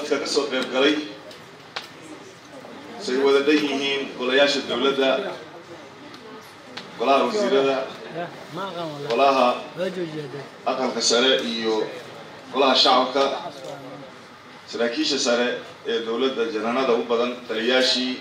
dadka ka soo qayb galay say wada dhan yihiin golayaasha dowladda golaha wasiirada golaha aqalka sare iyo golaha shacabka saraakiisha sare ee dowladda janaanada u badan taliyaashii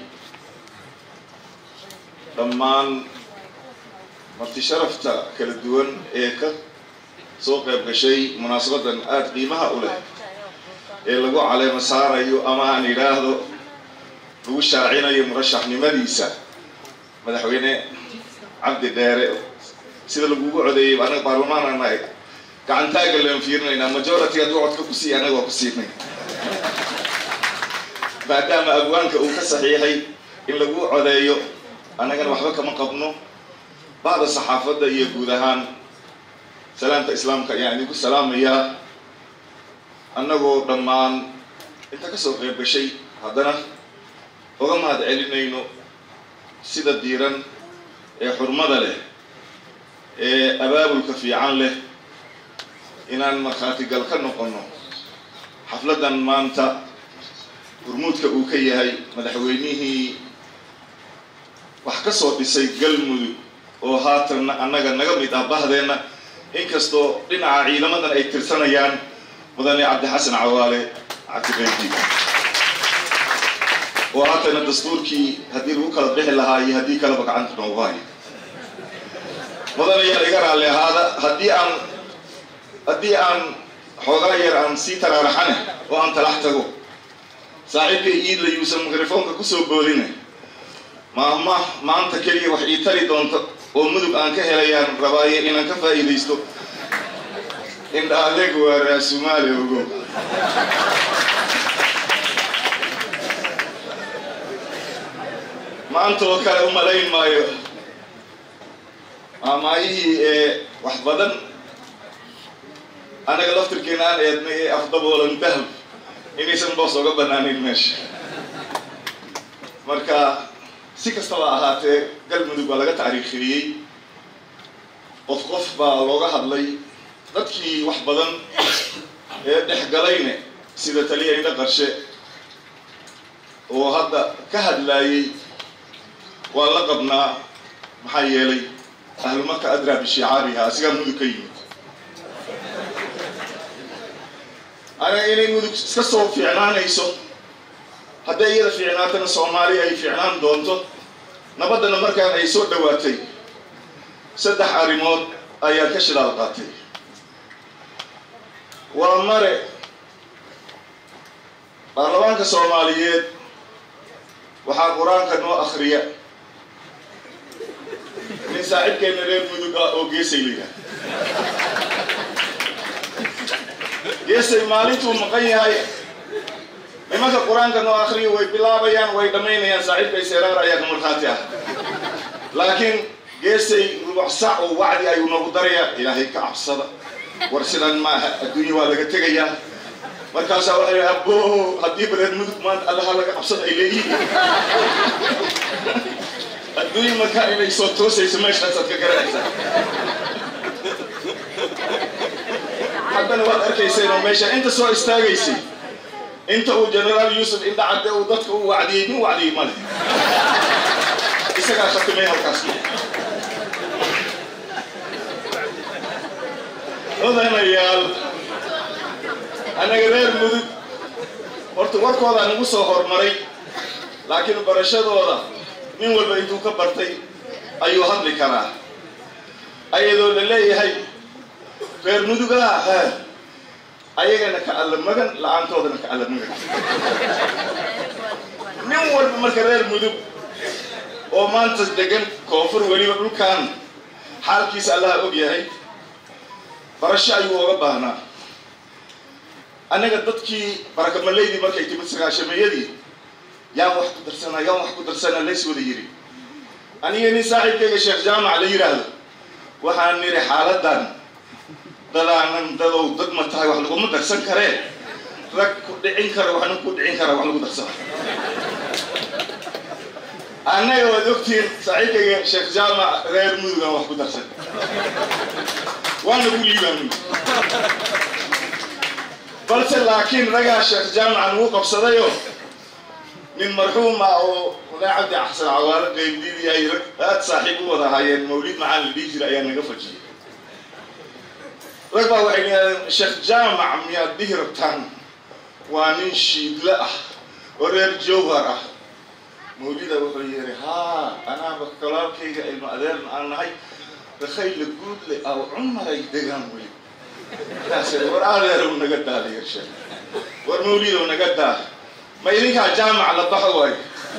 dhammaan marti sharafta kala duwan ee ka soo qayb gashay munaasabadan aada qiimaha u leh ee lagu caleema saarayo ama aan yidhaahdo lagu shaacinayo murashaxnimadiisa madaxweyne cabdi dheere sida lagugu codeeyay anaga baarlamaan nahay gacantaaga laan fiirinaynaa majority hadduu codka ku siiya anaga waa ku siinay maadaama abwaanka uu ka saxiixay in lagu codeeyo annagana waxba kama qabno bacda saxaafadda iyo guud ahaan salaamta islaamka ayaan idinku salaamayaa annagoo dhammaan inta ka soo qayb gashay haddana oga mahad celinayno sida diiran ee xurmada leh ee abaabulka fiican leh inaan markhaatigal ka noqonno xafladdan maanta hurmuudka uu ka yahay madaxweynihii wax ka soo dhisay galmudug oo haatanna annaga naga mid ah bahdeenna inkastoo dhinaca ciidamadan ay tirsanayaan mudane cabdixasan cawaale cabdiqaydi oo haatana dastuurkii haddii lagu kala bixi lahaa iyo haddii kaleba gacanta noogu hayo mudane yar iga raalli ahaada haddii aan haddii aan xoogaa yar aan sii taraaraxane oo aan talax tago saaxiibkay iidla yuusan mikrofoonka kusoo boodina maama maanta keliya wax ii tari doonta oo mudug aan ka helayaan rabaaye inaan ka faa'iidaysto indha adeeg waa raasumaali ogo maanta oo kale u malayn maayo maamaayihii ee wax badan annaga laftirkeena aan eednay ee afdaboolan dahab inaysan boos oga banaanayn meesha marka si kastaba ahaatee galmudug baa laga taariikhiyey qof qof baa looga hadlay dadkii wax badan ee dhexgalayne sida taliya indha qarshe oo hadda ka hadlaayey waa la qabnaa maxaa yeelay ahlumaka adraa bishicaariha asigaa mudug ka yimid aniga inay mudug iska soo fiicnaanayso hadday iyada fiicnaatana soomaaliya ay fiicnaan doonto nabaddana markaan ay soo dhowaatay saddex arrimood ayaa ka shidaal qaatay waa mare baarlamaanka soomaaliyeed waxaa qur-aanka noo akhriya nin saaxiibkeena reer mudug ah oo geesay la yidhaah geesay maalintuu maqan yahay nimanka qur-aanka noo akhriya way bilaabayaan way dhammaynayaan saaxiibkay seeraar ayaa ka markhaati ah laakiin geesay rubuc sac oo wacdi ayuu noogu darayaa ilaahay ka cabsada war sidan maaha adduunya waa laga tegayaa markaasaa waxay yidhi abbo haddii bareer mudug maanta allaha laga cabsada ay leeyihiin adduunya markaa inay soo toosayso meeshaasaad ka garanaysaa haddana waad arkayseen oo meesha inta soo istaagaysay inta uu generaal yuusuf indha cadde uu dadka u wacdiyey min wacdiyey male isagaa khatimay halkaas odanayaal annaga reer mudug horta warkoodaa nagu soo hormaray laakiin barashadooda nin walba intuu ka bartay ayuu hadli karaa ayadoo la leeyahay reer mudugaa ha ayagana ka alla magan la-aantoodana ka alla magan nin walba marka reer mudug oo maanta degan koonfur weliba dhulkan xaalkiisa allaha og yahay barasho ayuu oga baahnaa annaga dadkii barakamallaydii markay timid sagaashameeyadii yaan wax ku darsanaa yaan wax ku darsanaa lays wada yiri aniga nin saaxiibkayga sheekh jaamac la yidhaahdo waxaan nidhi xaaladan dadaanan dadow dad ma tahay wax laguma darsan karee rag ku dhicin kara waxna ku dhicin kara wax lagu darsana annaga waad ogtihiin saaxiibkayga sheekh jaamac reer mudugan wax ku darsan waana ku liibaan balse laakiin ragaa sheekh jaamacan wuu qabsadayo nin marxuuma oo walaa cabdi axsan cawaalo qaybdiidiyahay rag aad saaxiib u wada ahaayeen mawlid macaan la dhihi jira ayaa naga fajiyay rag baa waxay yidhahdeen sheekh jaamac miyaad dhihi rabtaan waa nin shiidle ah oo reer jowhar ah mawlida wuxuu yidhi haa anaaba kolaalkayga ilmo adeerna aan nahay rakhayla guudle aw cumaray degaan wey markaas war adeerow naga daaliya sheekh war mawlidow naga daa ma idinkaa jaamac la baxo waayo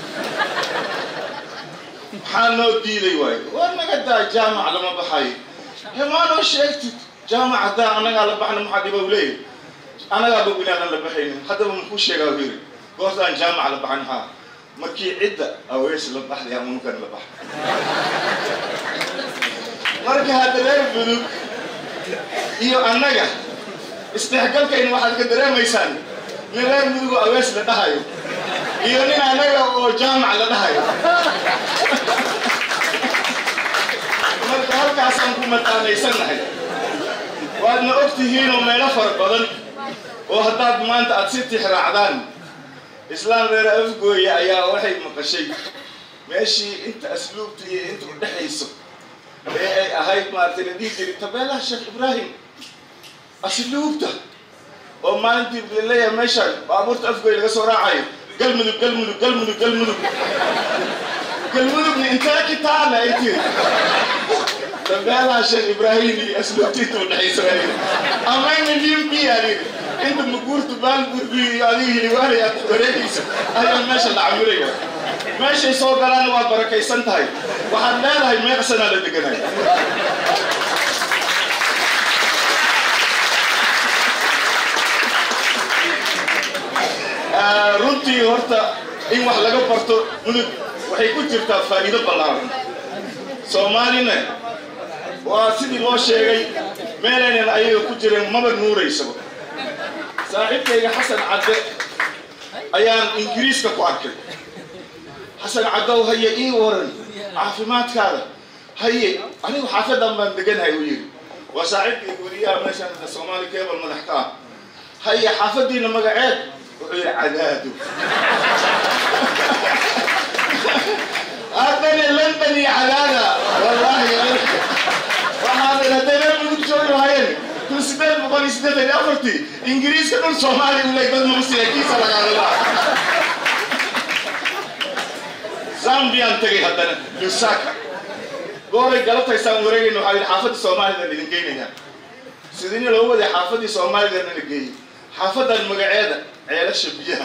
maxaa noo diiday waayo war naga daa jaamac lama baxayo hemaanoo sheegtid jaamac haddaa annagaa la baxna maxaa dhiba u leeyahy annagaa bog inaanan la baxaynin haddaba muxuu sheegaa u yiri goortaan jaamac la baxan haa markii cidda awees la baxday amunukan la baxa marka hadda reer budug iyo annaga isdhexgalkayna waxaad ka dareemaysaan nin reer mudugo awees la dhahayo iyo nin annaga oo jaamac la dhahayo marka halkaasaan ku mataanaysannahay waadna og tihiinoo meelo fara badan oo haddaad maanta aad si tixraacdaan islaam reer afgooya ayaa waxay maqashay meeshii inta asluubta iyo inta u dhexayso ee ay ahayd maaragtay la dhihi jiray tabeelaha sheekh ibraahim asluubta oo maalintii laleeyahay meeshaan baabuurta afgooya laga soo raacayo galmudug galmudug galmudug galmudug galmudugna intee kitaana ay tiri tabeelaha sheekh ibraahim iyo asluubta inta u dhexayso amayna limbiyaani inta maguurta baalgurbi iyo adiga hiliwaanay aad wareegaysa ayaa meesha la camiraya meeshay soo galaana waa barakaysan tahay waxaad leedahay meeqsanaa la deganay runtii horta in wax laga barto mudug waxay ku jirtaa faa'iido ballaaran soomaalina waa sidii loo sheegay meelaynan ayaga ku jireen maba nuuraysaba saaxiibkayga xasan cadde ayaan ingiriiska ku arkay xasan caddow haye ii waran caafimaadkaada haye anigu xaafadan baan deganahay u yidhi waa saaxiibkayga weriyaha meeshaan hadda soomaali keebal madax ka ah haye xaafadiina magaceed wuxuu yidhi cadaado haddana london iyo cadaada wallaahi waxaadan haddayna mudug joogi lahaayeen kun sideed boqol iyo siddeetan iyo afartii ingiriiska dhul soomaaliya u leey dad maqsiyakiisa lagaadala zambiyan tegay haddana lusaka gooray galabtaysaan wareegayna waxaa yidhi xaafadda soomaalidaan idin geynayaa sidini loo waday xaafaddii soomaalidana la geeyey xaafadan magaceeda ceelasha biyaha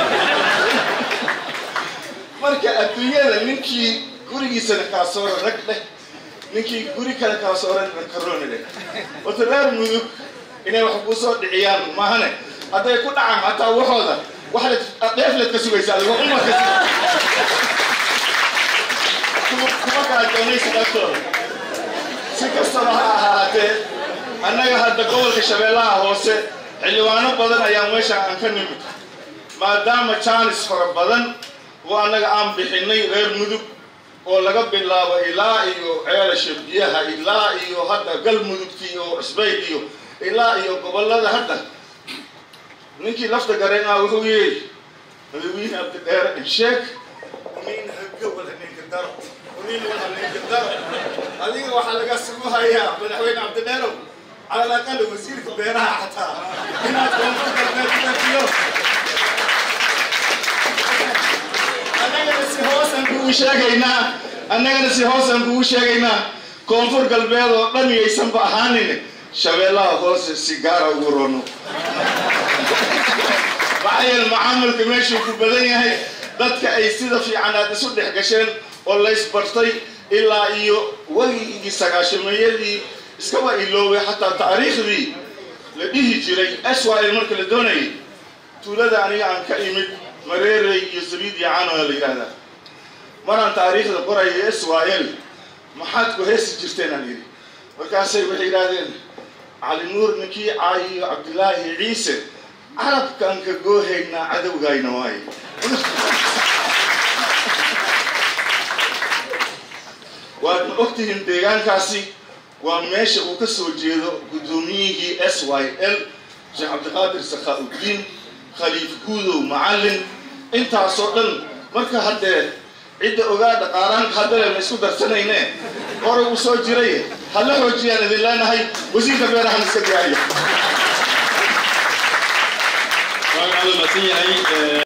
marka adduunyada ninkii gurigiisana kaasoora rag dheh ninkii guri kale kaasooran karooni dheh wata reer mudug inay wax kuu soo dhiciyaan maahane hadday ku dhacaan hataa waxooda waxaad dheefleed ka sugaysaa adigo umarka kuma kala doonaysa dhaftooda si kastaba ha ahaatee annaga hadda gobolka shabeellaha hoose xildhibaano badan ayaa meesha aan ka nimid maadaama jaanis fara badan oo annaga aan bixinay reer mudug oo laga bilaabo ilaa iyo ceelasha biyaha ilaa iyo hadda galmudugti iyo cusbayd iyo ilaa iyo gobollada hadda ninkii lafta gareen ah wuxuu yidhi madawiine abdidheere sheek nin haga wada ninka daro nin wada ninka daro adiga waxaa laga sugu hayaa madaxweyne cabdidheerow cala alaqal wasiirka beeraha xataa inaad koonfur galbeed ku dhafiyo annagana si hoosaan kugu sheegaynaa annagana si hoosaan kugu sheegaynaa koonfur galbeed oo dhan yaysanba ahaanin shabeellaha hoose si gaara ugu rono maxaa yeele macaamilka meeshuu ku badan yahay dadka ay sida fiican aad isu dhex gasheen oo laysbartay ilaa iyo wegigii sagaashameeyadii iskaba iloobay xataa taariikhdii la dhihi jiray swil marka la doonayay tuulada aniga aan ka imid mareerey iyo sabiid iyo cano la yidhaahdaa maraan taariikhda qorayo swil maxaad ku heesi jirteen aan yidhi markaasay waxay yidhahdeen cali nuur ninkii caayiyo cabdilaahi ciise carabkaan ka goohaynaa cadowgayna waaye waadna ogtihiin deegaankaasi waa meesha uu ka soo jeedo guddoomiyihii s y l sheekh cabdiqaadir sakhaa-uddiin khaliif guudow macallin intaasoo dhan marka haddee cidda ogaa dhaqaaraanka haddale ma isku darsanayne horay uu soo jiray hala xoojiyaan idin leenahay wasiirka beerahan iska diyaariya waa mahadsan yahay